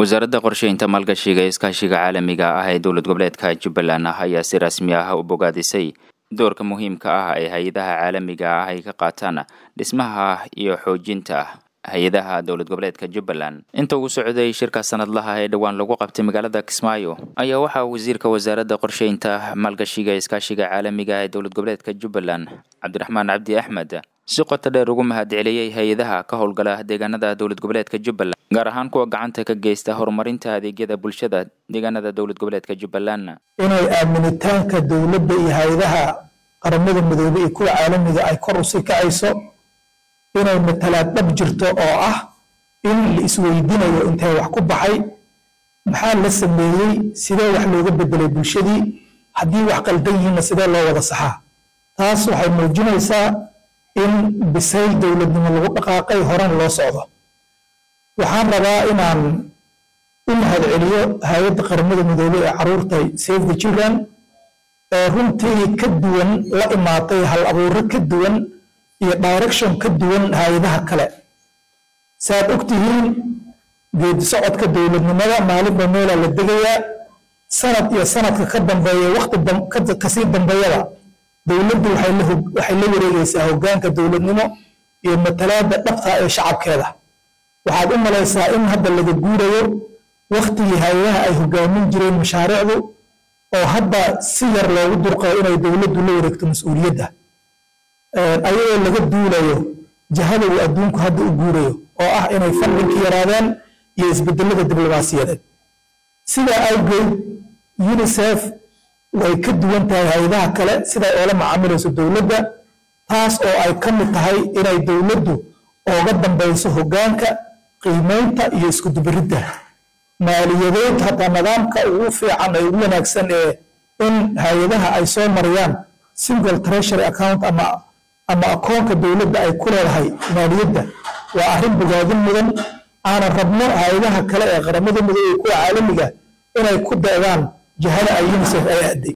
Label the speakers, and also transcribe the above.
Speaker 1: wasaaradda qorsheynta maalgashiga ee iskaashiga caalamiga ah ee dowlad goboleedka jubbaland ah ayaa si rasmi ah u bogaadisay doorka muhiimka ah ee hay-adaha caalamiga ah ay ka qaataan dhismaha iyo xoojinta hay-adaha dowlad goboleedka jubbaland inta uu socday shirka sanadlaha ee dhowaan lagu qabtay magaalada kismaayo ayaa waxaa wasiirka wasaaradda qorsheynta maalgashiga ee iskaashiga caalamiga ee dowlad goboleedka jubbaland cabdiraxmaan cabdi axmed si qoto dheer ugu mahadceliyey hay-adaha ka howlgala deegaanada dowlad goboleedka jubbaland gaar ahaan kuwa gacanta ka geysta horumarinta adeegyada bulshada deegaanada dowlad goboleedka jubbaland
Speaker 2: inay aaminitaanka dowladda iyo hay-adaha qaramada midoobey iyo kuwa caalamiga ay kor usii kacayso inay matalaad dhab jirto oo ah in la isweydiinayo intee wax ku baxay maxaa la sameeyey sidee wax looga bedelay bulshadii haddii wax qaldan yihiinna sidee loo wada saxaa taas waxay muujinaysaa in bisayl dowladnimo lagu dhaqaaqay horan loo socdo waxaan rabaa inaan u mahadceliyo hay-adda qaramada midoobey ee caruurtay save the children ee runtii ka duwan la imaatay hal abuuro ka duwan iyo direction ka duwan hay-adaha kale saaad ogtihiin geedi socodka dowladnimada maalinba meelaa la degayaa sanad iyo sanadka ka dambeeya wakti kasii dambeeyada dowladdu waxay la wareegaysaa hoggaanka dowladnimo iyo matalaadda dhabta ee shacabkeeda waxaad u malaysaa in hadda laga guurayo waktigii hay-adaha ay hoggaamin jireen mashaariicdu oo hadda si yar loogu durqayo inay dowladdu la wareegto mas-uuliyadda ayadoo laga duulayo jahada uu adduunku hadda u guurayo oo ah inay fadlinka yaraadeen iyo isbedelada diblomaasiyadeed sidaa awgeed unisef way ka duwan tahay hay-adaha kale siday oola macaamilayso dowladda taas oo ay ka mid tahay inay dowladdu ooga dambayso hoggaanka qiimaynta iyo iskudubaridda maaliyadeed hataa nidaamka ugu fiican ee ugu wanaagsan ee in hay-adaha ay soo mariyaan single treasury account ama ama akoonka dowladda ay ku leedahay maaliyadda waa arrin bogaadin mudan aanan rabno hay-adaha kale ee qaramada midoobey kuwa caalamiga inay ku da'daan jahada ay unisef ay aaday